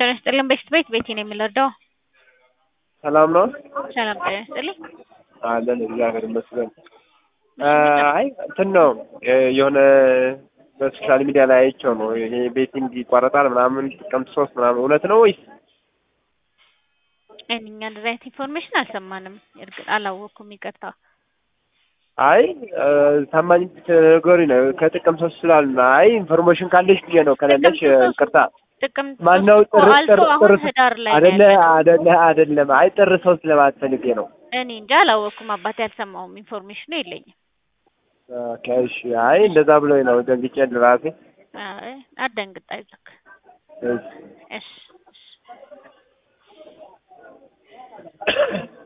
ጤና ይስጥልን በሽት ቤት ቤቴ ነው የምንረዳው። ሰላም ነው ሰላም ጤና ይስጥልኝ። አለን እግዚአብሔር ይመስገን። አይ እንትን ነው የሆነ በሶሻል ሚዲያ ላይ አይቼው ነው ይሄ ቤቲንግ ይቋረጣል ምናምን ጥቅምት ሶስት ምናምን እውነት ነው ወይስ? እኛ እንደዚህ አይነት ኢንፎርሜሽን አልሰማንም። እርግጥ አላወቅኩም፣ ይቅርታ። አይ ታማኝ ነገሩኝ ነው ከጥቅም ሶስት ስላልን አይ ኢንፎርሜሽን ካለሽ ብዬ ነው ከሌለሽ ይቅርታ። ጥቅምት ማነው ሶስት ጥር አልፎ ጥር አሁን ጥር ህዳር ላይ ነው አይደለ ያለነው። አይደለ አይደለም አይ ጥር ሶስት ለማለት ፈልጌ ነው። እኔ እንጃ አላወቅኩም፣ አባቴ አልሰማውም፣ ኢንፎርሜሽኑ የለኝም። ኦኬ እሺ አይ እንደዛ ብሎኝ ነው ደንግጬ ለራሴ አይ አትደንግጥ፣ አይዞህ። እሺ እሺ እሺ